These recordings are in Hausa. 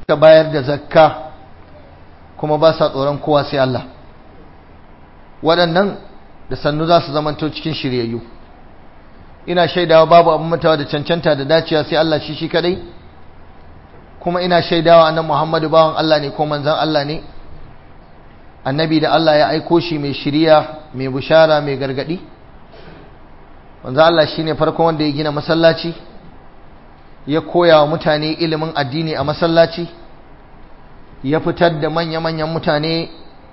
ka bayar da zakka kuma ba sa tsoron kowa sai Allah waɗannan da sannu za su zamanto cikin shiryayyu ina shaidawa babu abin mutawa da cancanta da dacewa sai Allah shi shi kadai kuma ina shaidawa annabi Muhammadu bawan Allah ne ko manzon Allah ne annabi da Allah ya aiko shi mai shiriya mai bushara mai gargadi manzon Allah shine farkon wanda ya gina masallaci ya koya wa mutane ilimin addini a masallaci ya fitar da manya-manyan mutane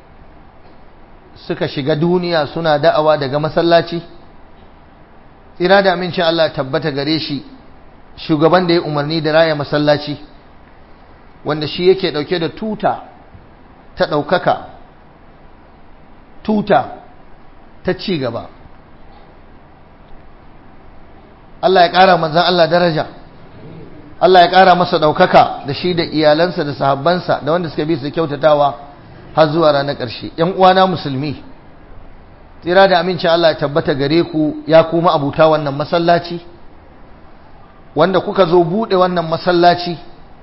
suka shiga duniya suna da'awa daga masallaci tsira da amincin Allah tabbata gare shi shugaban da ya umarni da raya masallaci wanda shi yake dauke da tuta ta daukaka tuta ta ci gaba Allah ya ƙara manzan Allah daraja Allah ya ƙara masa ɗaukaka da shi da iyalansa da sahabbansa da wanda suka bi su kyautatawa har zuwa ranar ƙarshe ‘yan uwana musulmi tsira da amincin Allah ya tabbata gare ku ya kuma abuta wannan masallaci wanda kuka zo buɗe wannan masallaci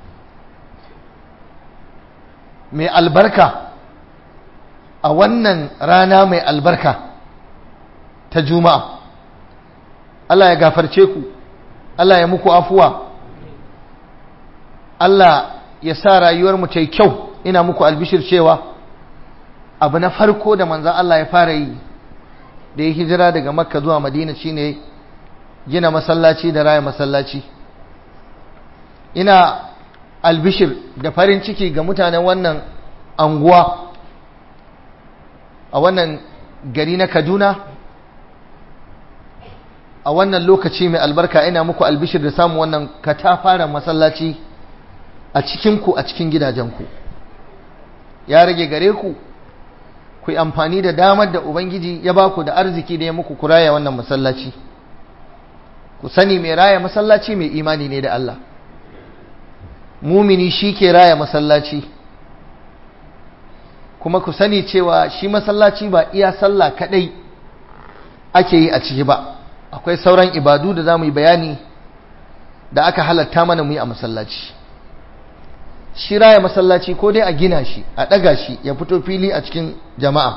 mai albarka a wannan rana mai albarka ta juma'a Allah ya gafarce ku Allah ya muku afuwa Allah ya sa rayuwarmu ta yi kyau ina muku albishir cewa abu na farko da manzan Allah ya fara yi da ya hijira daga makka zuwa madina shine gina masallaci da raya masallaci ina albishir da farin ciki ga mutanen wannan anguwa a wannan gari na kaduna a wannan lokaci mai albarka ina muku albishir da samun wannan katafaren masallaci a cikinku a cikin gidajenku ya rage gare ku ku yi amfani da damar da ubangiji ya ba ku da arziki da ya muku ku raya wannan masallaci ku sani mai raya masallaci mai imani ne da Allah mumini shi ke raya masallaci kuma ku sani cewa shi masallaci ba iya sallah kadai ake yi a ciki ba akwai sauran ibadu da za mu yi bayani da aka halatta mana mu yi a masallaci shi raya masallaci ko dai a gina shi a ɗaga shi ya fito fili a cikin jama'a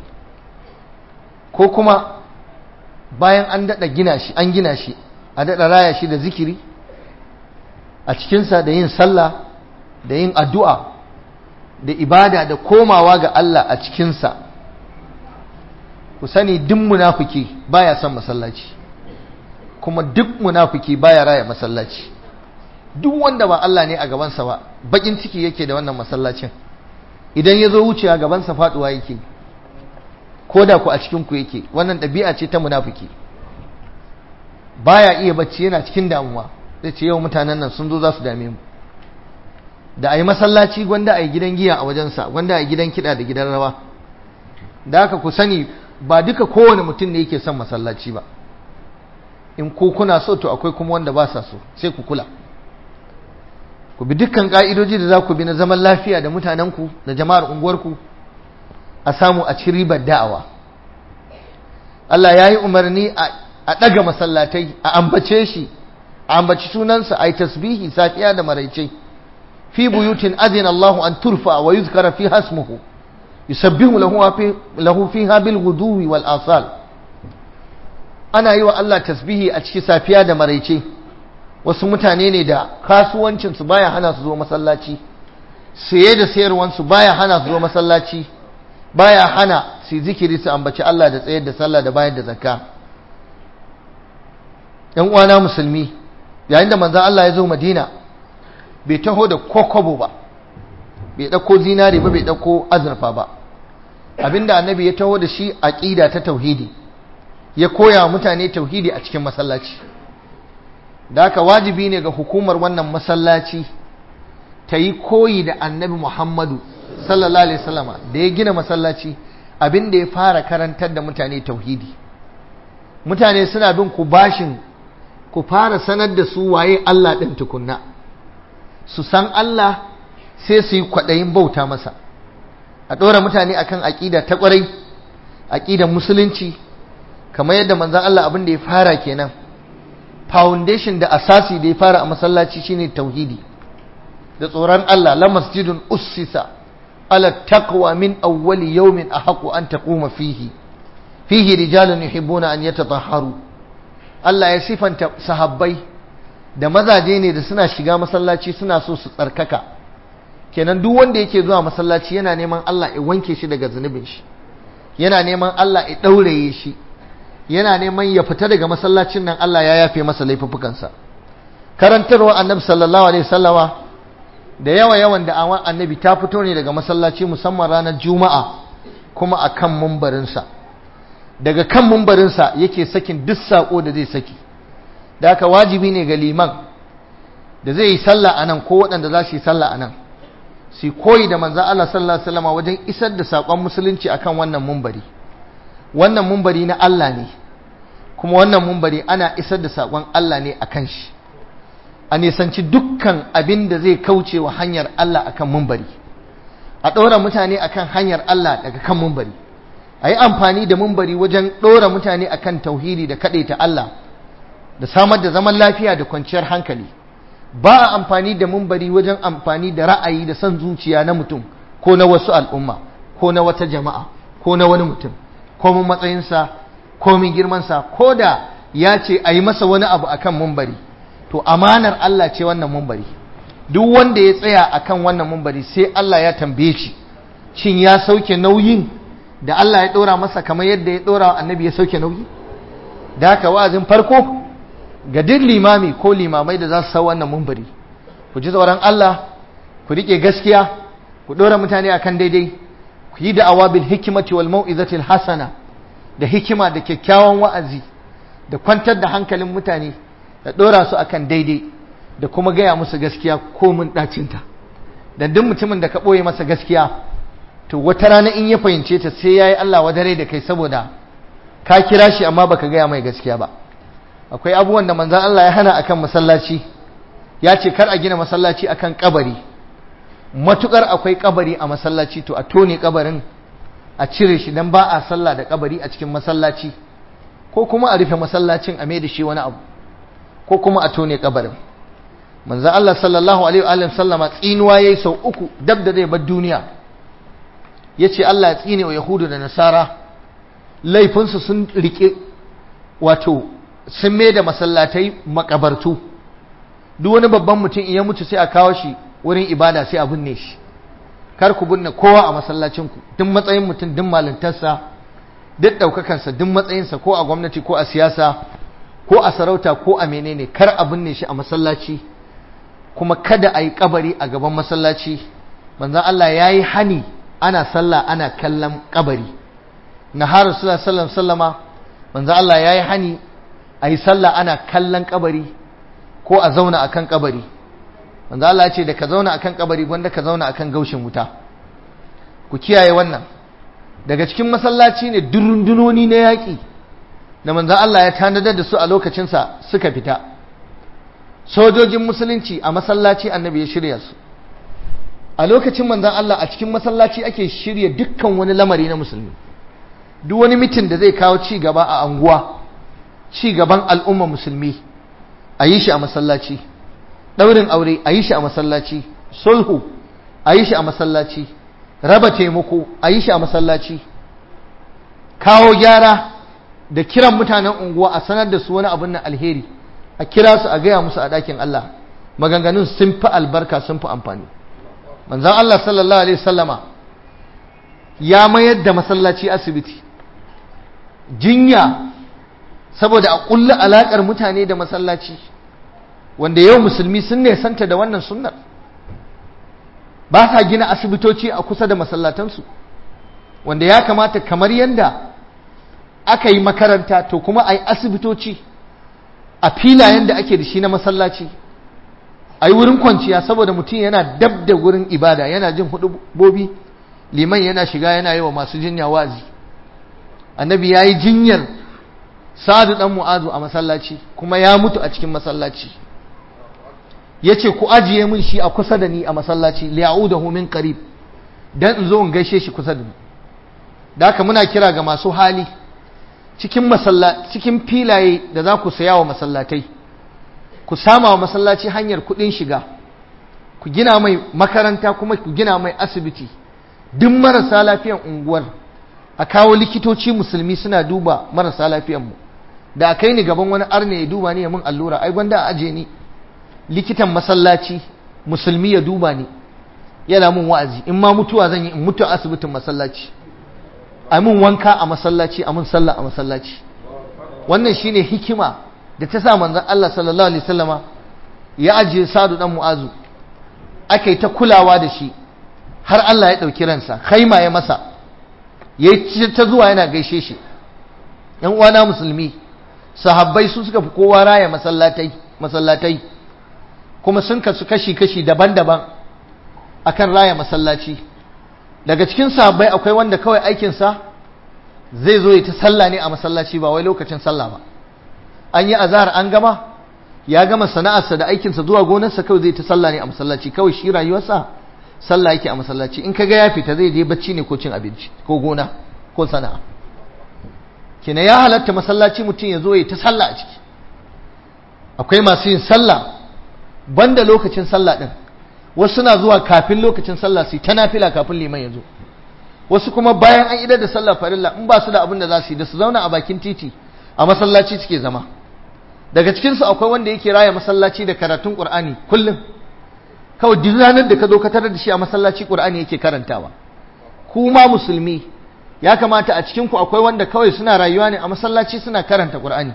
ko kuma bayan an daɗa gina shi an gina shi a daɗa raya shi da zikiri a cikinsa da yin sallah da yin addu'a da ibada da komawa ga Allah a cikinsa ku sani duk munafiki baya son masallaci kuma duk munafiki baya raya masallaci duk wanda ba Allah ne a gabansa ba bakin ciki yake da wannan masallacin idan ya zo wuce a gabansa faduwa yake ko da ku a cikin ku yake wannan ɗabi'a ce ta munafiki baya iya bacci yana cikin damuwa zai ce yau mutanen nan sun zo za su dame mu da a yi masallaci gwanda a yi gidan giya a wajensa gwanda a yi gidan kiɗa da gidan rawa da haka ku sani ba duka kowane mutum ne yake son masallaci ba in ku kuna so to akwai kuma wanda ba sa so sai ku kula ku bi dukkan ka'idoji da za ku bi na zaman lafiya da mutanenku da jama'ar unguwarku a samu a ci ribar da'awa Allah ya yi umarni a ɗaga masallatai a ambace shi a ambaci sunansa a yi tasbihi safiya da maraice fi buyutin azina Allahu an turfa wa yuzkara fi hasmuhu yusabbihu lahu fiha bil guduwi wal asal ana yi wa Allah tasbihi a cikin safiya da maraice wasu mutane ne da kasuwancinsu baya hana su zo masallaci saye da sayarwansu baya hana su zo masallaci baya hana su zikiri su ambaci Allah da tsayar da sallah da bayar da zakka yan uwana musulmi yayin da manzon Allah ya zo Madina bai taho da kokobo ba bai dauko zinari ba bai dauko azurfa ba abinda annabi ya taho da shi aqida ta tauhidi ya koya mutane tauhidi a cikin masallaci da haka wajibi ne ga hukumar wannan masallaci ta yi koyi da annabi Muhammadu sallallahu alaihi wasallama da ya gina masallaci abin da ya fara karantar da mutane tauhidi mutane suna bin ku bashin ku fara sanar da su waye Allah ɗin tukunna su san Allah sai su yi kwaɗayin bauta masa a ɗora mutane akan aƙida ta ƙwarai aƙidan musulunci kamar yadda manzan Allah abin da ya fara kenan foundation da asasi da ya fara a masallaci shine tauhidi da tsoron Allah la masjidun ussisa ala taqwa min awwali yawmin ahaqu an taquma fihi fihi rijalun yuhibbuna an yatatahharu Allah ya sifanta sahabbai da mazaje ne da suna shiga masallaci suna so su tsarkaka kenan duk wanda yake zuwa masallaci yana neman Allah ya wanke shi daga zunubin shi yana neman Allah ya dauraye shi yana neman ya fita daga masallacin nan Allah ya yafe masa laifuffukansa karantarwa annabi sallallahu alaihi wasallama da yawa yawan da awan annabi ta fito ne daga masallaci musamman ranar juma'a kuma a kan mumbarinsa daga kan mumbarinsa yake sakin duk saƙo da zai saki da haka wajibi ne ga liman da zai yi sallah a nan ko waɗanda za su yi sallah a nan su koyi da manzan Allah sallallahu alaihi wasallama wajen isar da saƙon musulunci akan wannan mumbari wannan mumbari na Allah ne kuma wannan mumbari ana isar da saƙon Allah ne akan shi a nisanci dukkan abin da zai kauce wa hanyar Allah akan mumbari a ɗora mutane akan hanyar Allah daga kan mumbari a yi amfani da mumbari wajen ɗora mutane akan tauhidi da kaɗaita Allah da samar da zaman lafiya da kwanciyar hankali ba a amfani da mumbari wajen amfani da ra'ayi da son zuciya na mutum ko na wasu al'umma ko na wata jama'a ko na wani mutum ko mun matsayinsa ko mun girmansa ko da ya ce a yi masa wani abu akan mumbari to amanar Allah ce wannan mumbari duk wanda ya tsaya akan wannan mumbari sai Allah ya tambaye shi shin ya sauke nauyin da Allah ya ɗora masa kamar yadda ya ɗora wa annabi ya sauke nauyi da haka wa'azin farko ga duk limami ko limamai da za su sau wannan mumbari ku ji tsoron Allah ku riƙe gaskiya ku ɗora mutane akan daidai ku yi da'awa bil hikimati wal mau'izatil hasana da hikima da kyakkyawan wa'azi da kwantar da hankalin mutane da ɗora su akan daidai da kuma gaya musu gaskiya ko mun ɗacinta da duk mutumin da ka ɓoye masa gaskiya to wata rana in ya fahimce ta sai ya yi Allah wadare da kai saboda ka kira shi amma baka gaya mai gaskiya ba akwai abubuwan da manzan Allah ya hana akan masallaci ya ce kar a gina masallaci akan kabari matukar akwai kabari a masallaci to a tone kabarin a cire shi dan ba a sallah da kabari a cikin masallaci ko kuma a rufe masallacin a mai da shi wani abu ko kuma a tone kabarin manzo Allah sallallahu alaihi wa sallama tsinuwa yayi sau uku dab da zai bar duniya yace Allah ya tsine wa yahudu da nasara laifinsu sun rike wato sun mai da masallatai makabartu duk wani babban mutum in ya mutu sai a kawo shi wurin ibada sai a binne shi kar ku binne kowa a masallacin ku duk matsayin mutum duk malintarsa duk daukakansa duk matsayinsa ko a gwamnati ko a siyasa ko a sarauta ko a menene kar a binne shi a masallaci kuma kada a yi kabari a gaban masallaci manzon Allah ya yi hani ana sallah ana kallon kabari na har rasulullah sallallahu sallama manzon Allah ya yi hani a yi sallah ana kallon kabari ko a zauna akan kabari manzon Allah ya ce da ka zauna akan kabari wanda ka zauna akan gaushin wuta ku kiyaye wannan daga cikin masallaci ne durundunoni na yaƙi da manzan Allah ya tanadar da su a lokacinsa suka fita sojojin musulunci a masallaci annabi ya shirya su a lokacin manzan Allah a cikin masallaci ake shirya dukkan wani lamari na musulmi duk wani mitin da zai kawo ci gaba a anguwa ci gaban al'umma musulmi a yi shi a masallaci ɗaurin aure a yi shi a masallaci sulhu a yi shi a masallaci raba taimako a yi shi a masallaci kawo gyara da kiran mutanen unguwa a sanar da su wani abin nan alheri a kira su a gaya musu a ɗakin Allah maganganun sun fi albarka sun fi amfani manzan Allah sallallahu alaihi sallama ya mayar da masallaci asibiti jinya saboda a ƙulla alaƙar mutane da masallaci wanda yau musulmi sun nesanta da wannan sunnar ba sa gina asibitoci a kusa da masallatansu wanda ya kamata kamar yadda aka yi makaranta to kuma a yi asibitoci a filayen da ake da shi na masallaci a yi wurin kwanciya saboda mutum yana dab da wurin ibada yana jin bobi liman yana shiga yana yi wa masu jinya wazi annabi ya yi jinyar sa'adu dan mu'azu a masallaci kuma ya mutu a cikin masallaci ya ce ku ajiye min shi a kusa da ni a masallaci liya'udahu min qarib dan in zo in gaishe shi kusa da ni da haka muna kira ga masu hali cikin cikin filaye da za ku saya wa masallatai ku sama wa masallaci hanyar kuɗin shiga ku gina mai makaranta kuma ku gina mai asibiti duk marasa lafiyan unguwar a kawo likitoci musulmi suna duba marasa lafiyanmu da a kai ni gaban wani arne ya duba ni ya mun allura ai gwanda a aje ni likitan masallaci musulmi ya duba ni yana mun wa'azi in ma mutuwa zan yi in mutu a asibitin masallaci a mun wanka a masallaci a mun sallah a masallaci wannan shine hikima da ta sa manzon Allah sallallahu alaihi wasallama ya ajiye Sadu dan Mu'azu aka yi ta kulawa da shi har Allah ya ɗauki ransa khaima ya masa ya ta zuwa yana gaishe shi ‘yan uwana musulmi sahabbai su suka fi kowa raya masallatai masallatai kuma sun kasu kashi-kashi daban-daban akan raya masallaci daga cikin sahabbai akwai wanda kawai aikinsa zai zo ya ta sallah ne a masallaci ba wai lokacin sallah ba an yi azahar an gama ya gama sana'arsa da aikinsa zuwa gonarsa kawai zai ta sallah ne a masallaci kawai shi rayuwarsa sallah yake a masallaci in kaga ya fita zai je bacci ne ko cin abinci ko gona ko sana'a kina ya halatta masallaci mutum ya zo ya ta sallah a ciki akwai masu yin sallah banda lokacin sallah din wasu suna zuwa kafin lokacin sallah su ta nafila kafin liman ya zo wasu kuma bayan an idar da sallah farilla in ba su da abin da za su yi da su zauna a bakin titi a masallaci suke zama daga cikinsu akwai wanda yake raya masallaci da karatun qur'ani kullum kawai duk ranar da ka zo ka tarar da shi a masallaci qur'ani yake karantawa ku ma musulmi ya kamata a cikin ku akwai wanda kawai suna rayuwa ne a masallaci suna karanta qur'ani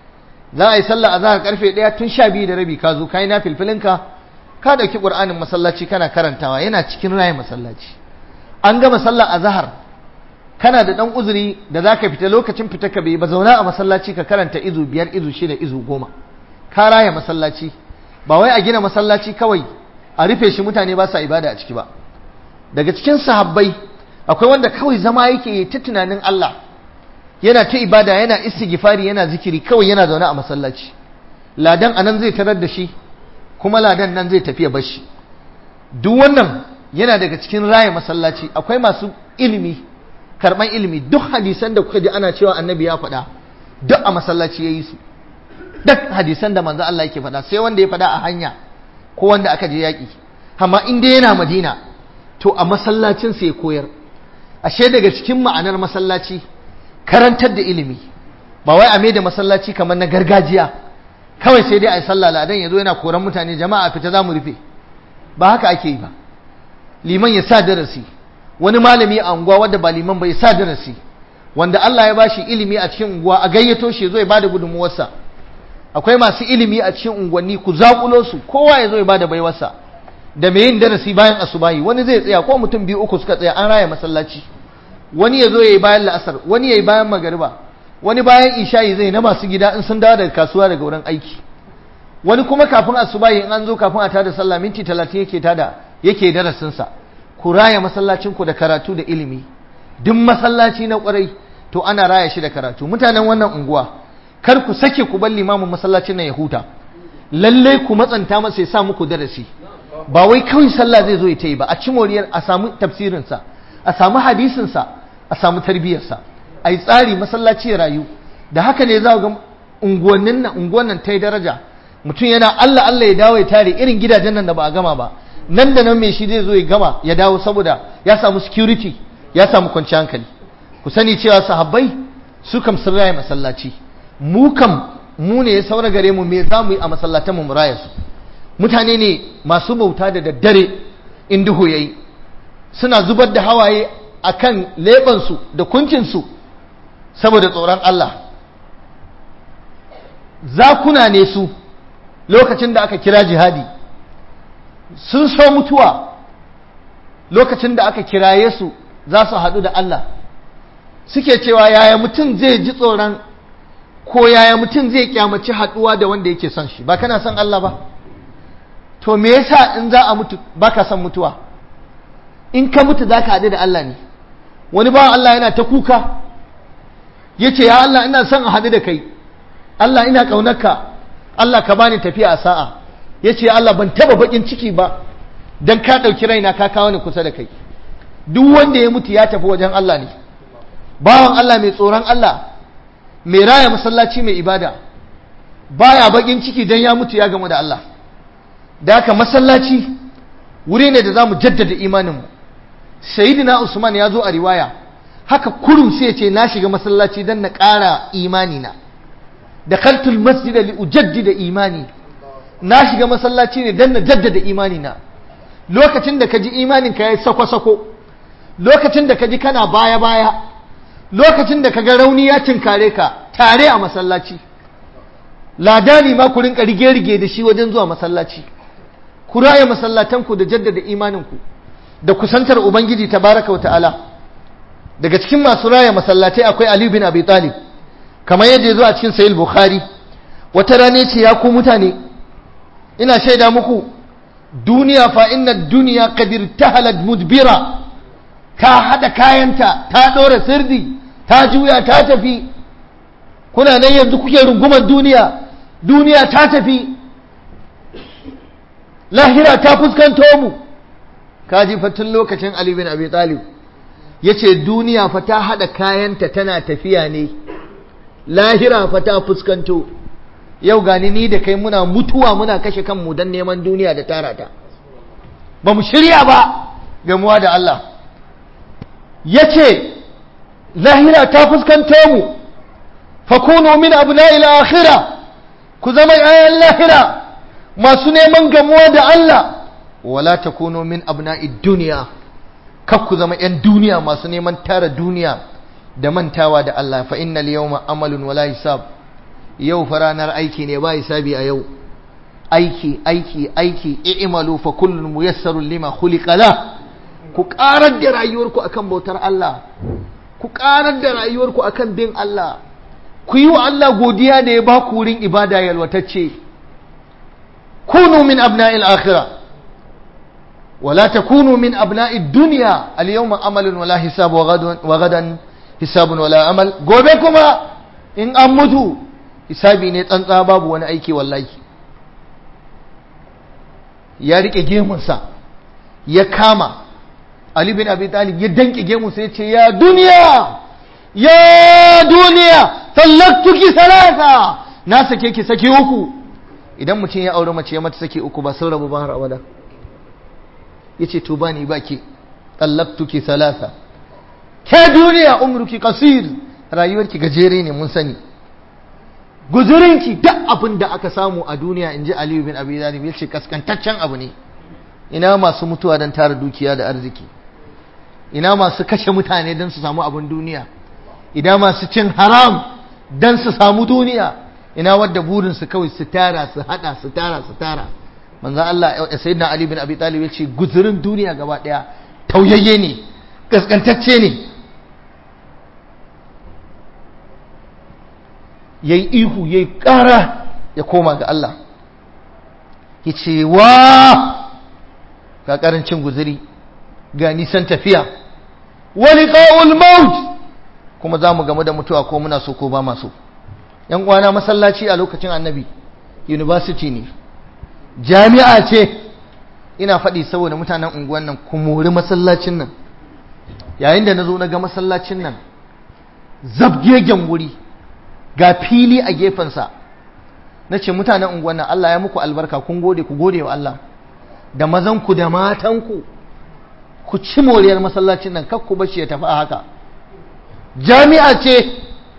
za a yi sallah azhar karfe 1 tun 12 da rabi ka zo kai na filfilinka ka dauki qur'anin masallaci kana karantawa yana cikin raya masallaci an gama sallah azhar kana da dan uzuri da zaka fita lokacin fita ka bai ba zauna a masallaci ka karanta izu biyar izu shida izu goma ka raya masallaci ba wai a gina masallaci kawai a rufe shi mutane ba sa ibada a ciki ba daga cikin sahabbai akwai wanda kawai zama yake ta tunanin Allah yana ta ibada yana istighfari yana zikiri kawai yana zaune a masallaci ladan anan zai tarar da shi kuma ladan nan zai tafiya bashi duk wannan yana daga cikin raya masallaci akwai masu ilimi karban ilimi duk hadisan da kuka ji ana cewa annabi ya faɗa duk a masallaci yayi su duk hadisan da manzo Allah yake faɗa sai wanda ya faɗa a hanya ko wanda aka je yaƙi amma in dai yana madina to a masallacin sai ya koyar ashe daga cikin ma'anar masallaci karantar da ilimi ba wai a mai da masallaci kamar na gargajiya kawai sai dai a yi sallah ladan ya zo yana koran mutane jama'a fita za mu rufe ba haka ake yi ba liman ya sa darasi wani malami a unguwa wanda ba liman ba ya sa darasi wanda Allah ya bashi ilimi a cikin unguwa a gayyato shi ya zo ya bada gudunmuwarsa akwai masu ilimi a cikin unguwanni ku zakulo su kowa ya zo ya bada baiwarsa da mai yin darasi bayan asubahi wani zai tsaya ko mutum biyu uku suka tsaya an raya masallaci wani ya zo ya yi bayan la'asar wani ya yi bayan magariba wani bayan isha'i zai na masu gida in sun dawo daga kasuwa daga wurin aiki wani kuma kafin asubahi in an zo kafin a tada sallah minti talatin yake tada yake darasinsa ku raya masallacin ku da karatu da ilimi duk masallaci na kwarai to ana raya shi da karatu mutanen wannan unguwa kar ku sake ku bar limamin masallacin nan ya huta lalle ku matsanta masa ya sa muku darasi ba wai kawai sallah zai zo ya yi ba a ci moriyar a samu tafsirinsa a samu hadisinsa a samu tarbiyyarsa a yi tsari masallaci ya rayu da haka ne za ga unguwannin nan unguwan nan ta yi daraja mutum yana Allah Allah ya dawo ya tare irin gidajen nan da ba a gama ba nan da nan mai shi zai zo ya gama ya dawo saboda ya samu security ya samu kwanciyar hankali ku sani cewa sahabbai su kam sun raya masallaci mu kam mu ne ya saura gare mu me za mu yi a masallatan mu raya su mutane ne masu bauta da daddare in duhu yayi suna zubar da hawaye akan leɓansu da kuncinsu saboda tsoron Allah zakuna ne su lokacin da aka kira jihadi sun so mutuwa lokacin da aka kiraye su za su haɗu da Allah suke cewa yaya mutum zai ji tsoron ko yaya mutum zai kyamaci haɗuwa da wanda yake son shi ba kana son Allah ba to me yasa in za a mutu baka son mutuwa in ka mutu za ka haɗu da Allah ne wani bawan Allah yana ta kuka ya ce ya Allah ina son a haɗu da kai Allah ina ƙaunarka Allah ka bani tafiya a sa'a ya ce Allah ban taba baƙin ciki ba don ka ɗauki raina ka kawo ni kusa da kai duk wanda ya mutu ya tafi wajen Allah ne bawan Allah mai tsoron Allah mai raya masallaci mai ibada baya baƙin ciki don ya mutu ya gamu da Allah da haka masallaci wuri ne da za mu jaddada imaninmu sayidina usman ya zo a riwaya haka kurum sai ya ce na shiga masallaci don na ƙara imanina da kaltul masjid li ujaddida imani na shiga masallaci ne don na jaddada imanina lokacin da ka ji imaninka ya yi sako-sako lokacin da ka ji kana baya-baya lokacin da ka ga rauni ya tinkare ka tare a masallaci ladani ma ku rinka rige-rige da shi wajen zuwa masallaci ku raya masallatanku da jaddada imaninku da kusantar ubangiji tabaraka wata'ala daga cikin masu raya masallatai akwai ali bin abi talib kamar yadda ya zo a cikin sahih bukhari wata rana ce ya ku mutane ina shaida muku duniya fa inna duniya qadir tahalat mudbira ta hada kayanta ta dora sirdi ta juya ta tafi kuna nan yanzu kuke rungumar duniya duniya ta tafi lahira ta fuskanto mu kaji fatin lokacin Ali bin Abi Talib yace duniya fa ta hada kayanta tana tafiya ne lahira fa ta fuskanto yau gani ni da kai muna mutuwa muna kashe kanmu don neman duniya da tara ta ba mu shirya ba gamuwa da Allah yace lahira ta fuskanto mu fakunu min abna'il akhirah ku zama ayan lahira masu neman gamuwa da Allah wala takunu min abna'id dunya kar ku zama yan duniya masu neman tara duniya da mantawa da Allah fa innal yawma amalun wala hisab yau fa ranar aiki ne ba hisabi a yau aiki aiki aiki i'malu fa kullun muyassarun lima khuliqa la ku karar da rayuwarku akan bautar Allah ku karar da rayuwarku akan bin Allah ku yi wa Allah godiya da ya ba ku wurin ibada yalwatacce kunu min abna'il akhirah wala takunu min abna'id dunya al-yawma amalun wala hisab wa gadan hisabun wala amal gobe kuma in an mutu hisabi ne tsantsa babu wani aiki wallahi ya rike gemunsa ya kama Ali bin Abi Talib ya danke gemunsa ya ce ya duniya ya duniya tallaktuki salasa na sake ki sake uku idan mutum ya aure mace ya mata sake uku ba sun rabu ba har abada yace to ba ni baki tallaktuki salasa ke duniya umruki qasir rayuwarki gajere ne mun sani guzurinki duk abin da aka samu a duniya in ji Aliyu bin Abi Talib yace kaskantaccen abu ne ina masu mutuwa don tara dukiya da arziki ina masu kashe mutane don su samu abin duniya ina masu cin haram don su samu duniya ina wadda burinsu kawai su tara su hada su tara su tara manzan Allah ya sayi na Ali bin Abi Talib ya ce guzurin duniya gaba daya tauyayye ne kaskantacce ne ya yi ihu ya yi ƙara ya koma ga Allah ya ce wa ga ƙarancin guzuri ga nisan tafiya wani ƙa'ul maut kuma za mu gamu da mutuwa ko muna so ko ba maso ‘yan kwana masallaci a lokacin annabi university ne jami'a ce ina faɗi saboda mutanen unguwan nan kumori masallacin nan yayin da na zo na ga masallacin nan zabgegen wuri ga fili a gefensa na ce mutanen unguwan nan Allah ya muku albarka kun gode ku gode wa Allah da mazanku da matanku ku ci moriyar masallacin nan kakku bashi ya tafi a haka jami'a ce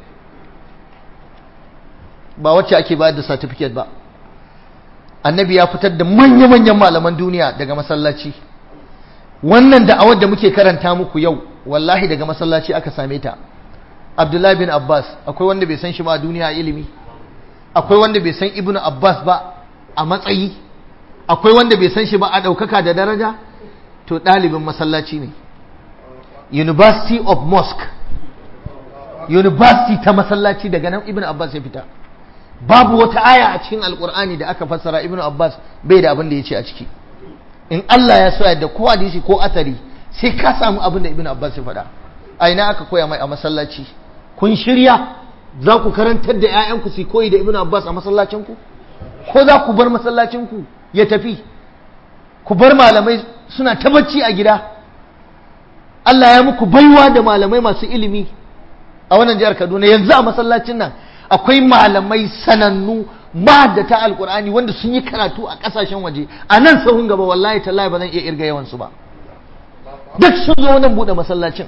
ba wacce ake bayar da certificate ba annabi ya fitar da manya-manyan malaman duniya daga masallaci wannan da'awar da muke karanta muku yau wallahi daga masallaci aka same ta abdullahi bin abbas akwai wanda bai san shi ba a duniya a ilimi akwai wanda bai san ibnu abbas ba a matsayi akwai wanda bai san shi ba a ɗaukaka da daraja to ɗalibin masallaci ne university of mosque university ta masallaci daga nan ibn abbas ya fita babu wata aya a cikin alkur'ani da aka fassara ibn abbas bai da abin da ya ce a ciki in allah ya so yadda ko hadisi ko asari sai ka samu abin da ibn abbas ya faɗa a ina aka koya mai a masallaci kun shirya za ku karantar da 'ya'yanku su koyi da ibn abbas a masallacinku ko za ku bar masallacinku ya tafi ku bar malamai suna ta bacci a gida Allah ya muku baiwa da malamai masu ilimi a wannan jihar Kaduna yanzu a masallacin nan akwai malamai sanannu mahaddata alkur'ani wanda sun yi karatu a kasashen waje a nan sahun gaba wallahi tallahi ba zan iya irga yawansu ba duk sun zo nan bude masallacin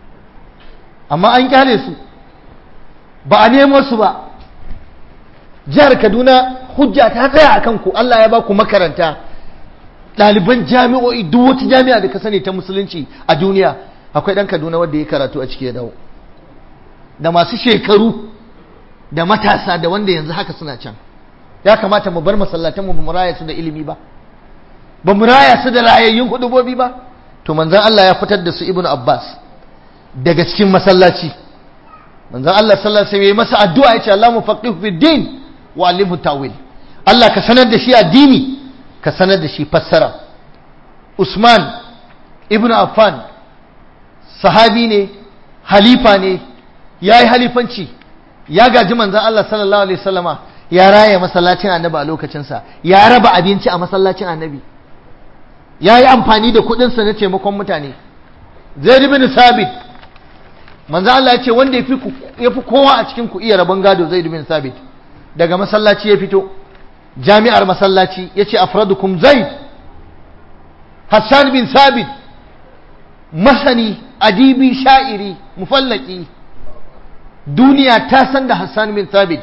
amma an kyale su ba a nemo su ba jihar kaduna hujja ta tsaya a kanku allah ya ba ku makaranta ɗaliban jami'o'i duk wata jami'a da ka sani ta musulunci a duniya akwai ɗan kaduna wanda ya karatu a ciki ya dawo da masu shekaru da matasa da wanda yanzu haka suna can ya kamata mu bar masallatan mu mu raya su da ilimi ba ba mu raya su da rayayyun hudubobi ba to manzon Allah ya fitar da su Ibn Abbas daga cikin masallaci manzon Allah sallallahu alaihi wasallam ya masa addu'a ya ce Allah mufaqihu fi din wa alimhu tawil Allah ka sanar da shi addini ka sanar da shi fassara Usman Ibn Affan sahabi ne halifa ne yayi halifanci ya gaji manzon Allah sallallahu alaihi wasallama ya raya masallacin annabi a lokacinsa ya raba abinci a masallacin annabi ya yi amfani da kudinsa na taimakon mutane zai bin sabit manzo Allah ya ce wanda ya fi kowa a cikin ku iya rabon gado zai bin sabit daga masallaci ya fito jami'ar masallaci ya ce afradukum zaid hassan bin sabit masani adibi sha'iri mufallaki duniya ta san da hassan bin sabit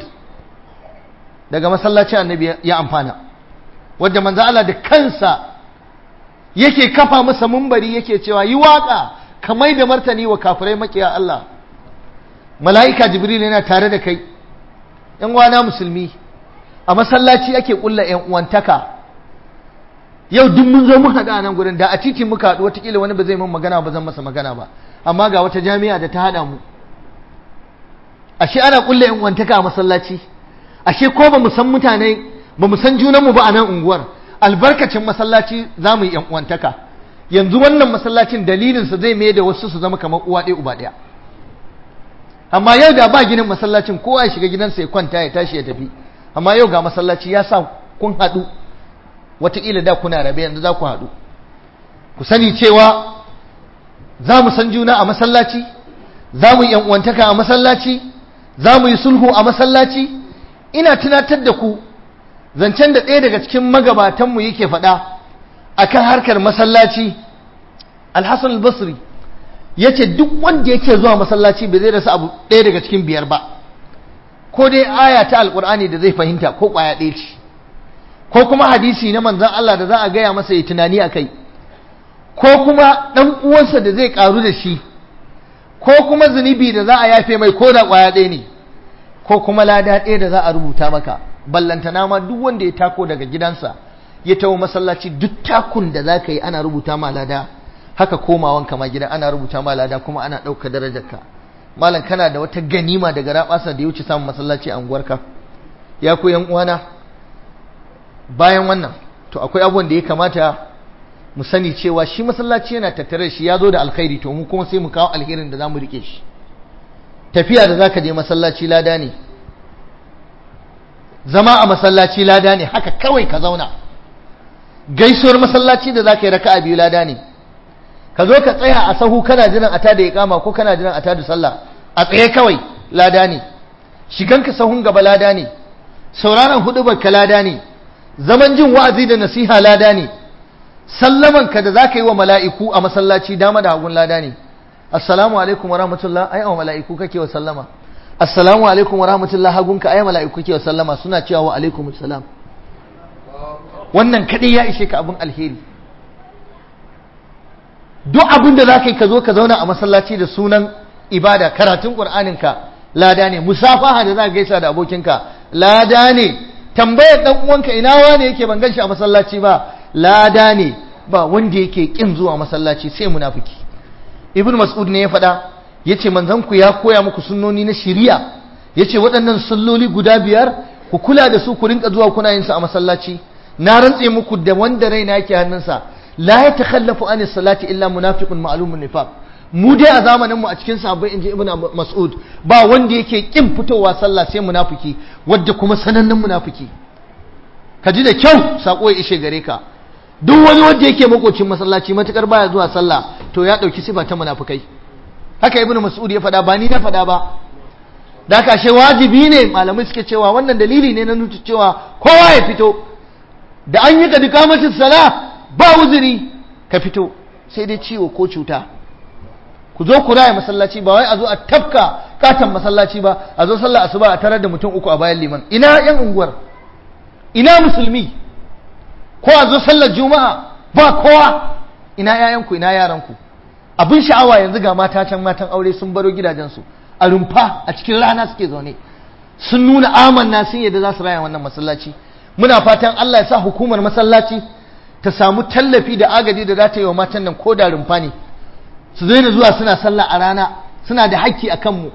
daga masallacin annabi ya amfana wadda manzo Allah da kansa yake kafa masa mumbari yake cewa yi waka kamar da martani wa kafirai makiya Allah mala'ika jibril yana tare da kai yan uwana musulmi a masallaci ake kulla yan uwantaka yau duk mun zo mun haɗu a nan gurin da a titi muka haɗu watakila wani ba zai mun magana ba zan masa magana ba amma ga wata jami'a da ta haɗa mu ashe ana kulla yan uwantaka a masallaci ashe ko ba mu san mutane ba mu san junanmu ba a nan unguwar albarkacin masallaci za mu yi uwantaka yanzu wannan masallacin dalilinsa zai mai da wasu su zama kamar uwa ɗaya uba ɗaya amma yau da ba ginin masallacin kowa ya shiga gidansa ya kwanta ya tashi ya tafi amma yau ga masallaci ya sa kun haɗu wataƙila da kuna rabe yanzu za ku haɗu ku sani cewa za mu san juna a masallaci za mu yi uwantaka a masallaci za mu yi sulhu a masallaci ina tunatar da ku zancen da ɗaya daga cikin magabatanmu yake faɗa a kan harkar masallaci alhassan albasri ya ce duk wanda yake zuwa masallaci bai zai rasa abu ɗaya daga cikin biyar ba ko dai aya ta alƙur'ani da zai fahimta ko ƙwaya ɗaya ce ko kuma hadisi na manzan Allah da za a gaya masa ya tunani a kai ko kuma ɗan uwansa da zai ƙaru da shi ko kuma zunubi da za a yafe mai ko da ƙwaya ɗaya ne ko kuma lada ɗaya da za a rubuta maka ballantana ma duk wanda ya tako daga gidansa ya tawo masallaci duk takun da za ka yi ana rubuta ma lada haka komawan ma gida ana rubuta ma lada kuma ana ɗauka darajarka malam kana da wata ganima daga rabasa da ya wuce samun masallaci a unguwarka ya ku yan uwana bayan wannan to akwai abubuwan da ya kamata mu sani cewa shi masallaci yana tattare shi ya zo da alkhairi to mu kuma sai mu kawo alherin da za mu rike shi tafiya da zaka je masallaci lada ne zama a masallaci lada ne haka kawai ka zauna gaisuwar masallaci da zaka yi raka'a biyu lada ne ka zo ka tsaya a sahu kana jiran a tada iqama ko kana jiran a tada sallah a tsaye kawai lada ne shiganka sahun gaba lada ne sauraron hudubar ka lada ne zaman jin wa'azi da nasiha lada ne sallaman ka da zaka yi wa mala'iku a masallaci dama da hagun lada ne assalamu alaikum wa rahmatullah ai wa mala'iku kake wa sallama assalamu alaikum wa rahmatullah hagunka ai mala'iku kake wa sallama suna cewa wa alaikum assalam wannan kadai ya ishe ka abin alheri duk abin da zaka yi ka zo ka zauna a masallaci da sunan ibada karatun qur'anin ka lada ne musafaha da zaka gaisa da abokinka lada ne tambayar dan uwanka ina wane yake ban ganshi a masallaci ba lada ne ba wanda yake kin zuwa masallaci sai munafiki ibn mas'ud ne ya faɗa yace manzon ku ya koya muku sunnoni na shari'a yace waɗannan salloli guda biyar ku kula da su ku rinka zuwa kuna yin su a masallaci na rantse muku da wanda raina yake hannunsa la ya takhallafu anis salati illa munafiqun ma'lumun nifaq mu dai a zamanin mu a cikin sahabbai inji ibn mas'ud ba wanda yake kin fitowa sallah sai munafiki wadda kuma sanannen munafiki ka ji da kyau sako ya ishe gare ka duk wani wanda yake makocin masallaci matukar baya zuwa sallah to ya dauki sifa ta munafikai haka ibnu mas'ud ya faɗa ba ni na faɗa ba da kashe wajibi ne malamai suke cewa wannan dalili ne na nuna cewa kowa ya fito da an yi ka duka mace sala ba uzuri ka fito sai dai ciwo ko cuta ku zo ku raya masallaci ba wai a zo a tafka katon masallaci ba a zo sallah asuba a tarar da mutum uku a bayan liman ina yan unguwar ina musulmi ko a zo sallar juma'a ba kowa ina yayanku ina yaranku abin sha'awa yanzu ga mata can matan aure sun baro gidajensu a rumfa a cikin rana suke zaune sun nuna amanna sun yadda za su raya wannan masallaci muna fatan Allah ya sa hukumar masallaci ta samu tallafi da agaji da za ta yi wa matan nan ko da rumfa ne su daina zuwa suna sallah a rana suna da hakki a kanmu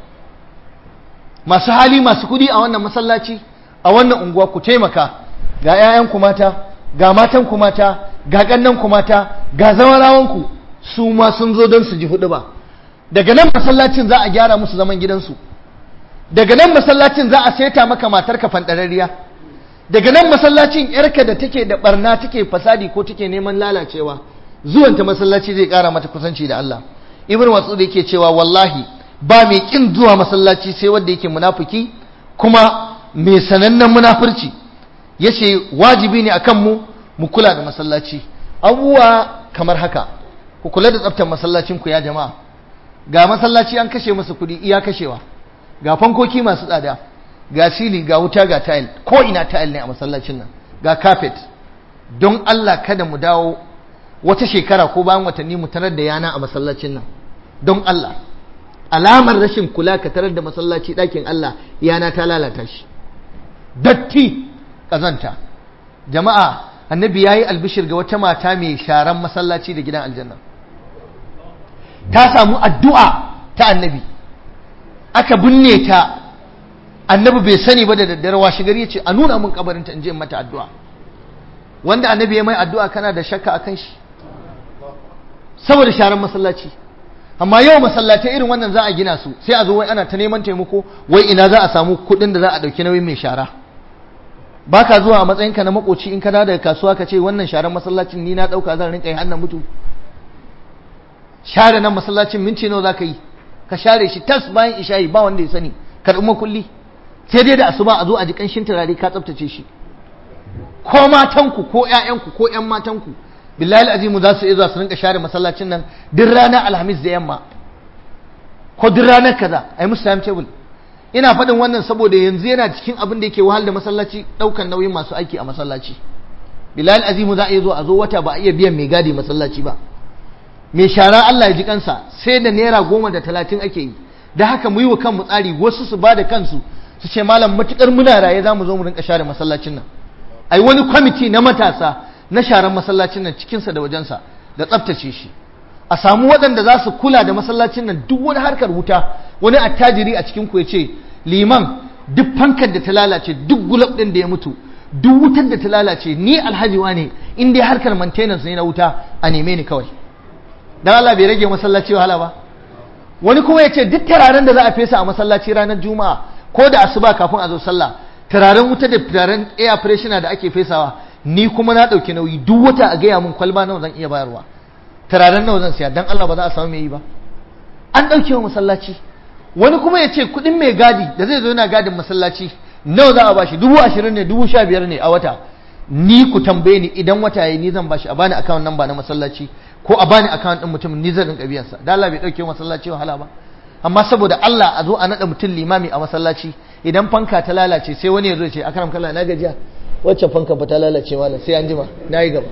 masu hali masu kudi a wannan masallaci a wannan unguwa ku taimaka ga 'ya'yanku mata ga matanku mata ga ƙannanku mata ga zawarawanku su ma sun zo don su ji hudu ba daga nan masallacin za a gyara musu zaman gidansu daga nan masallacin za a saita maka matarka fanɗararriya daga nan masallacin yarka da take da barna take fasadi ko take neman lalacewa zuwanta masallaci zai ƙara mata kusanci da Allah ibn mas'ud yake cewa wallahi ba mai kin zuwa masallaci sai wanda yake munafiki kuma mai sanannen munafurci yace wajibi ne akan mu mu kula da masallaci abubuwa kamar haka ku kula da tsaftar masallacin ku ya jama'a ga masallaci an kashe masa kuɗi iya kashewa ga fankoki masu tsada ga sili ga wuta ga tile ko ina tile ne a masallacin nan ga carpet don Allah kada mu dawo wata shekara ko bayan watanni mu tarar da yana a masallacin nan don Allah alamar rashin kula ka tarar da masallaci ɗakin Allah yana ta lalata shi datti ƙazanta jama'a annabi ya yi albishir ga wata mata mai sharan masallaci da gidan aljanna ta samu addu'a ta annabi aka binne ta annabi bai sani ba da daddare washe gari ya ce a nuna mun kabarinta in je mata addu'a wanda annabi ya mai addu'a kana da shakka akan shi saboda sharan masallaci amma yau masallatai irin wannan za a gina su sai a zo wai ana ta neman taimako wai ina za a samu kuɗin da za a ɗauki nauyin mai shara ba ka zuwa a matsayinka na makoci in ka dawo daga kasuwa ka ce wannan sharan masallacin ni na ɗauka zan rinka yi hannun mutu share nan masallacin minti nawa za ka yi ka share shi tas bayan isha'i ba wanda ya sani karɓi makulli sai dai da asuba a zo a ji ƙanshin turare ka tsaftace shi ko matanku ko ƴaƴanku ko ƴan matanku billahi azimu za su iya zuwa su rinka share masallacin nan duk ranar alhamis da yamma ko duk ranar kaza ai musu time table ina faɗin wannan saboda yanzu yana cikin abin da yake wahal da masallaci ɗaukan nauyin masu aiki a masallaci billahi azimu za a iya zo a zo wata ba a iya biyan mai gadi masallaci ba mai shara Allah ya ji kansa sai da naira goma da talatin ake yi da haka mu yi wa kanmu tsari wasu su ba da kansu su ce malam matukar muna raye za mu zo mu rinka share masallacin nan ai wani kwamiti na matasa na sharan masallacin nan cikinsa da wajensa da tsaftace shi a samu waɗanda za su kula da masallacin nan duk wani harkar wuta wani attajiri a cikin ku ya ce liman duk fankar da ta lalace duk gulab ɗin da ya mutu duk wutar da ta lalace ni alhaji ne in dai harkar maintenance ne na wuta a neme ni kawai dan Allah bai rage masallaci wahala ba wani kuma ya ce duk turaren da za a fesa a masallaci ranar juma'a ko da asuba kafin a zo sallah turaren wuta da turaren air freshener da ake fesawa ni kuma na ɗauki nauyi duk wata a gaya mun kwalba nawa zan iya bayarwa turaren nawa zan siya dan Allah ba za a samu mai yi ba an ɗauke wa masallaci wani kuma ya ce kuɗin mai gadi da zai zo yana gadin masallaci nawa za a bashi dubu ashirin ne dubu sha biyar ne a wata ni ku tambaye ni idan wata yayi ni zan bashi a bani akawun nan ba na masallaci ko a bani akawun ɗin mutum ni zan rinka biyansa da Allah bai ɗauke masallaci wahala ba amma saboda Allah a zo a naɗa mutum limami a masallaci idan fanka ta lalace sai wani ya zo ya ce akaram kalla na gajiya wacce fanka ba ta lalace mana sai an jima na yi gaba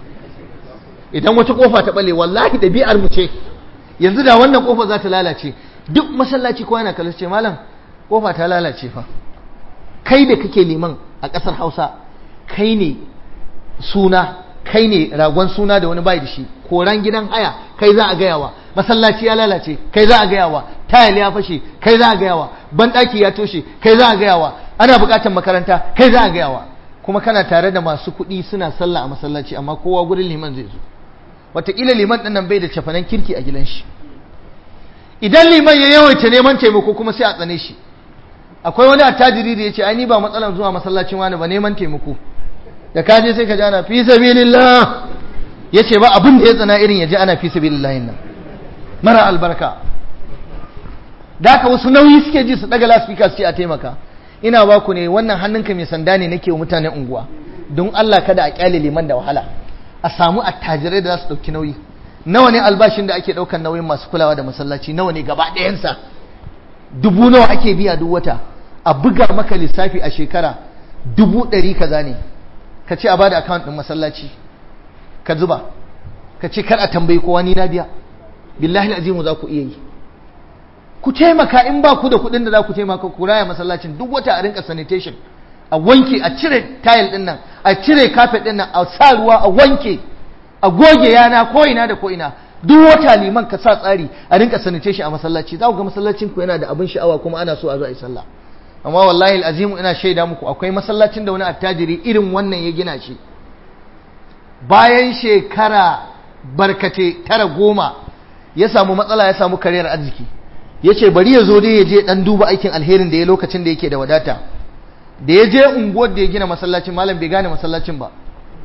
idan wata kofa ta bale wallahi ɗabi'ar mu ce yanzu da wannan kofa za ta lalace duk masallaci ko yana kallon ce malam kofa ta lalace fa kai da kake liman a ƙasar Hausa kai ne suna kai ne ragon suna da wani bai da shi koran gidan haya kai za a gayawa masallaci ya lalace kai za a gayawa tayal ya fashe kai za a gayawa banɗaki ya toshe kai za a gayawa ana buƙatar makaranta kai za a gayawa kuma kana tare da masu kuɗi suna sallah a masallaci amma kowa gurin liman zai zo wataƙila liman ɗin nan bai da cafanan kirki a gidan shi idan liman ya yawaita neman taimako kuma sai a tsane shi akwai wani attajiri da ya ce ai ni ba matsalar zuwa masallacin wani ba neman taimako da ka je sai ka ji ana fi sabilillah ya ce ba abin da ya tsana irin ya ji ana fi sabilillah nan mara albarka da haka wasu nauyi suke ji su daga lasfika su ce a taimaka ina ba ku ne wannan hannunka mai sanda ne nake wa mutanen unguwa don Allah kada a kyale liman da wahala a samu attajirai da za su ɗauki nauyi nawa ne albashin da ake ɗaukan nauyin masu kulawa da masallaci nawa ne gaba ɗayansa dubu nawa ake biya duk wata a buga maka lissafi a shekara dubu ɗari kaza ne ka ce a bada account ɗin masallaci ka zuba ka ce kar a tambayi kowa ni na biya billahi azimu za ku iya yi ku taimaka in ba ku da kuɗin da za ku taimaka ku raya masallacin duk wata a rinka sanitation a wanke a cire tile ɗin nan a cire kafet ɗin nan a sa ruwa a wanke a goge yana ko ina da ko ina duk wata liman ka sa tsari a rinka sanitation a masallaci za ku ga masallacin ku yana da abin sha'awa kuma ana so a zo a yi sallah amma wallahi azimu ina shaida muku akwai masallacin da wani attajiri irin wannan ya gina shi bayan shekara barkate tara goma ya samu matsala ya samu kariyar arziki ya ce bari ya zo dai ya je dan duba aikin alherin da ya lokacin da yake da wadata da ya je unguwar da ya gina masallacin malam bai gane masallacin ba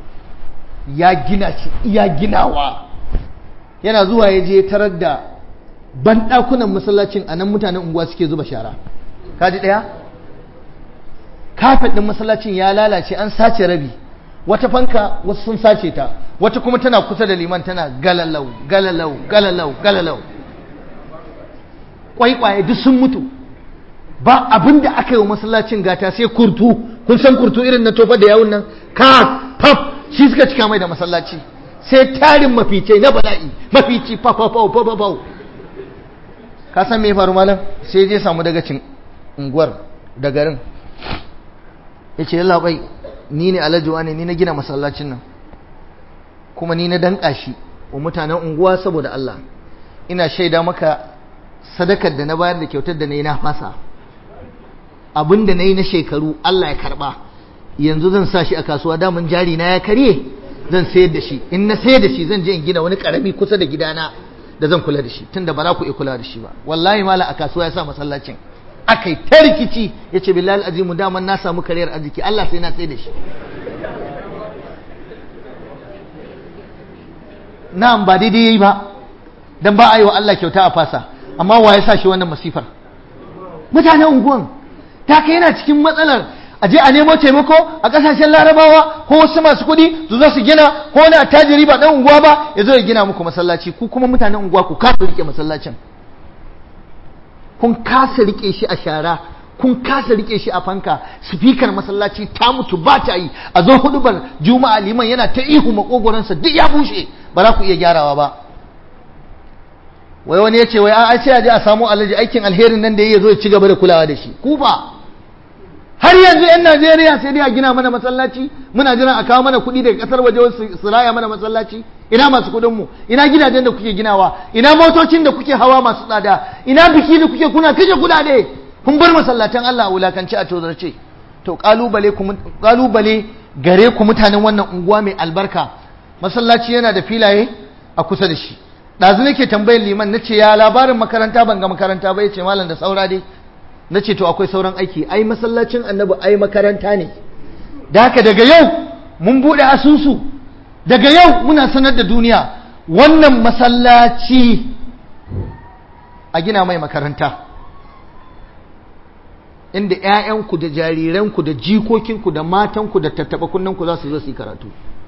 ya gina shi iya ginawa yana zuwa ya je tarar da banɗakunan masallacin a nan mutanen unguwa suke zuba shara kaji ɗaya kafet ɗin masallacin ya lalace an sace rabi wata fanka wasu sun sace ta wata kuma tana kusa da liman tana galalau galalau galalau galalau kwaikwaye duk sun mutu ba abin da aka yi wa masallacin gata sai kurtu kun san kurtu irin na tofa da yawun nan ka pap shi suka cika mai da masallaci sai tarin mafice na bala'i mafici fafafau fafafau ka san me faru malam sai je samu daga cin unguwar da garin ya ce yalla bai ni ne alajuwa ne ni na gina masallacin nan kuma ni na danka shi wa mutanen unguwa saboda Allah ina shaida maka sadakar da na bayar da kyautar da na yi na fasa abin da na yi na shekaru Allah ya karba yanzu zan sa shi a kasuwa damun jari na ya karye zan sayar da shi in na sayar da shi zan je in gina wani karami kusa da gidana da zan kula da shi tunda ba za ku iya kula da shi ba wallahi mala a kasuwa ya sa masallacin akai ta rikici ya ce billahi azimu daman na samu kariyar arziki Allah sai na sayar da shi na'am ba daidai yayi ba dan ba a yi wa Allah kyauta a fasa amma wa ya sa shi wannan masifar mutanen unguwan ta kai yana cikin matsalar a je a nemo taimako a kasashen larabawa ko wasu masu kuɗi su zo su gina ko wani attajiri ba dan unguwa ba ya zo ya gina muku masallaci ku kuma mutanen unguwa ku kasa rike masallacin kun kasa rike shi a shara kun kasa rike shi a fanka sifikar masallaci ta mutu ba ta yi a zo hudubar juma'a liman yana ta ihu makogoransa duk ya bushe ba za ku iya gyarawa ba wai wani ya ce wai a sai a je a samu alaji aikin alherin nan da ya zo ya ci gaba da kulawa da shi ku ba har yanzu yan Najeriya sai dai a gina mana masallaci muna jiran a kawo mana kuɗi daga ƙasar waje su raya mana masallaci ina masu kuɗin mu ina gidajen da kuke ginawa ina motocin da kuke hawa masu tsada ina biki da kuke kuna kashe kuɗaɗe kun bar masallatan Allah a wulakanci a tozarce to kalubale ku kalubale gare ku mutanen wannan unguwa mai albarka masallaci yana da filaye a kusa da shi ɗazu nake tambayar liman nace ya labarin makaranta ban ga makaranta ba yace malam da saura dai nace to akwai sauran aiki ai masallacin annabi ai makaranta ne da haka daga yau mun buɗe asusu daga yau muna sanar da duniya wannan masallaci a gina mai makaranta inda 'ya'yanku da jariranku da jikokinku da matanku da tattaɓa kunnanku za su zo su yi karatu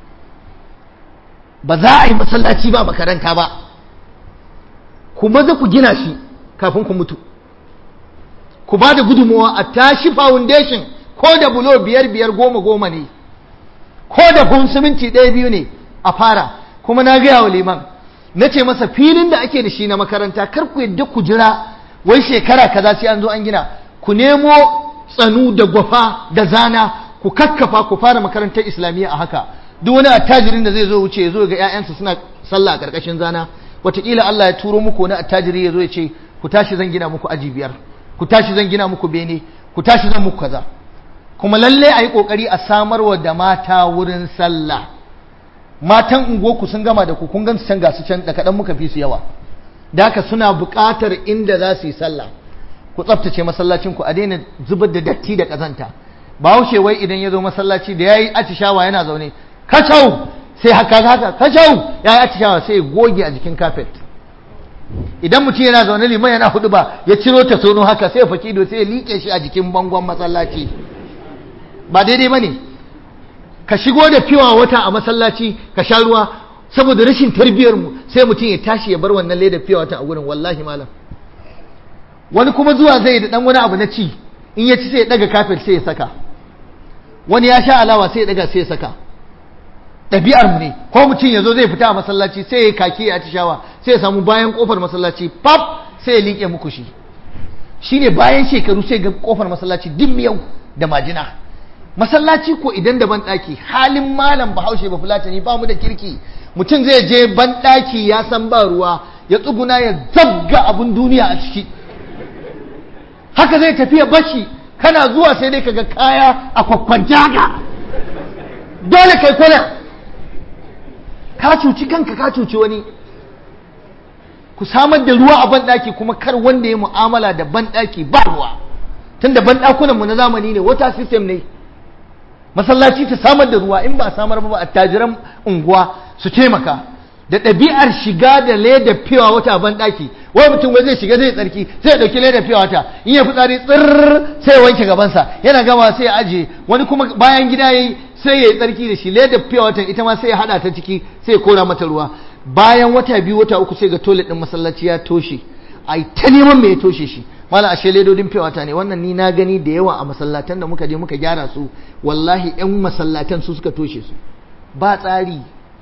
ba za a yi masallaci ba makaranta ba ku maza ku gina shi kafin ku mutu ku ba da gudunmawa a tashi foundation ko da bulo biyar biyar goma goma ne ko da kun siminti ɗaya biyu ne a fara kuma na gaya wa liman na ce masa filin da ake da shi na makaranta kar ku yadda ku jira wai shekara kaza sai an zo an gina ku nemo tsanu da gwafa da zana ku kakkafa ku fara makarantar islamiyya a haka duk wani attajirin da zai zo wuce ya zo ga 'ya'yansa suna sallah a ƙarƙashin zana wataƙila Allah ya turo muku wani attajiri ya zo ya ce ku tashi zan gina muku aji biyar ku tashi zan gina muku bene ku tashi zan muku kaza kuma lalle a yi ƙoƙari a samarwa da mata wurin sallah matan unguwarku sun gama da ku kun gan su can gasu can da kaɗan muka fi su yawa da haka suna buƙatar inda za su yi sallah ku tsaftace masallacin ku a daina zubar da datti da ƙazanta bahaushe wai idan ya zo masallaci da ya yi atishawa yana zaune kacau sai haka haka kacau ya yi atishawa sai ya goge a jikin kafet idan mutum yana zaune liman yana hudu ba ya ciro ta sono haka sai ya faki ido sai ya liƙe shi a jikin bangon masallaci ba daidai ba ne ka shigo da fiwa wata a masallaci ka sha ruwa saboda rashin tarbiyyar mu sai mutum ya tashi ya bar wannan leda fiwa wata a gurin wallahi malam wani kuma zuwa zai da dan wani abu na ci in ya ci sai ya daga kafir sai ya saka wani ya sha alawa sai ya daga sai ya saka ɗabi'ar mu ne ko mutum ya zo zai fita a masallaci sai ya kaki ya shawa sai ya samu bayan kofar masallaci pap sai ya liƙe muku shi shine bayan shekaru sai ga kofar masallaci duk miyau da majina masallaci ko idan da banɗaki halin malam bahaushe ba fulatani ba mu da kirki mutum zai je banɗaki ya san ba ruwa ya tsuguna ya zabga abun duniya a ciki haka zai tafiya bashi kana zuwa sai dai kaga kaya a kwakwanta haka dole kai kwana ka cuci kanka ka cuci wani ku samar da ruwa a banɗaki kuma kar wanda ya mu'amala da banɗaki ba ruwa tunda banɗakunan mu na zamani ne wata system ne masallaci ta samar da ruwa in ba a samar ba attajiran unguwa su taimaka da ɗabi'ar shiga da leda fiwa wata ban ɗaki wai mutum wai zai shiga zai tsarki sai ya ɗauki leda fiwa wata in ya fitsari tsirr sai ya wanke gabansa yana gama sai ya ajiye wani kuma bayan gida yayi sai ya yi tsarki da shi leda fiwa watan ita ma sai ya haɗa ta ciki sai ya kora mata ruwa bayan wata biyu wata uku sai ga toilet ɗin masallaci ya toshe ai ta neman me ya toshe shi mala ashe ledodin fewata ne wannan ni na gani da yawa a masallatan da muka je muka gyara su wallahi yan masallatan su suka toshe su ba tsari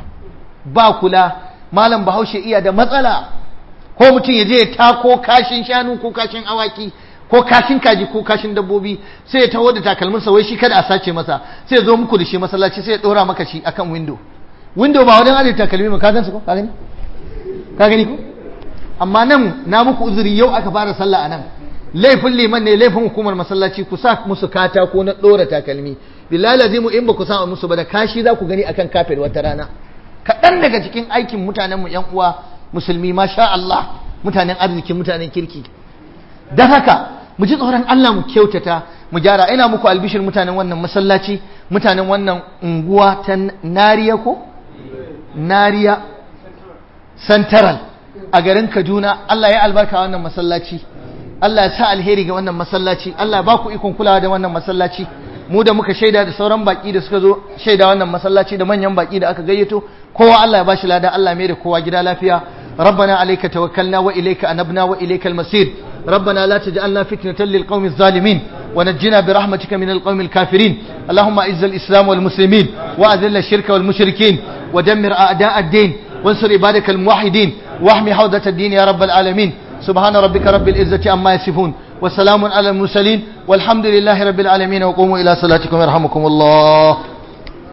ba kula malam bahaushe iya da matsala ko mutum ya je ya tako kashin shanu ko kashin awaki ko kashin kaji ko kashin dabbobi sai ya taho da takalminsa wai shi kada a sace masa sai ya zo muku da shi masallaci sai ya dora maka shi akan window window ba wajen ajiye takalmi ba ka gan su ko ka gani ka gani ko amma nan na muku uzuri yau aka fara sallah a nan laifin liman ne laifin hukumar masallaci ku sa musu katako na ɗora takalmi billahi lazimu in ba ku sa musu ba da kashi za ku gani akan kafet wata rana kaɗan daga cikin aikin mutanenmu yan uwa musulmi masha Allah mutanen arziki mutanen kirki don haka mu ji tsoron Allah mu kyautata mu gyara ina muku albishir mutanen wannan masallaci mutanen wannan unguwa ta nariya ko nariya santaral a garin Kaduna Allah ya albarka wannan masallaci Allah ya sa alheri ga wannan masallaci Allah ya ba ku ikon kulawa da wannan masallaci mu da muka shaida da sauran baki da suka zo shaida wannan masallaci da manyan baki da aka gayyato kowa Allah ya bashi lada Allah mai da kowa gida lafiya ربنا عليك توكلنا وإليك أنبنا وإليك المصير ربنا لا تجعلنا فتنة للقوم الظالمين ونجنا برحمتك من القوم الكافرين اللهم أعز الإسلام والمسلمين وأذل الشرك والمشركين ودمر أعداء الدين وانصر عبادك الموحدين واحمي حوضة الدين يا رب العالمين سبحان ربك رب العزة عما يصفون وسلام على المرسلين والحمد لله رب العالمين وقوموا إلى صلاتكم يرحمكم الله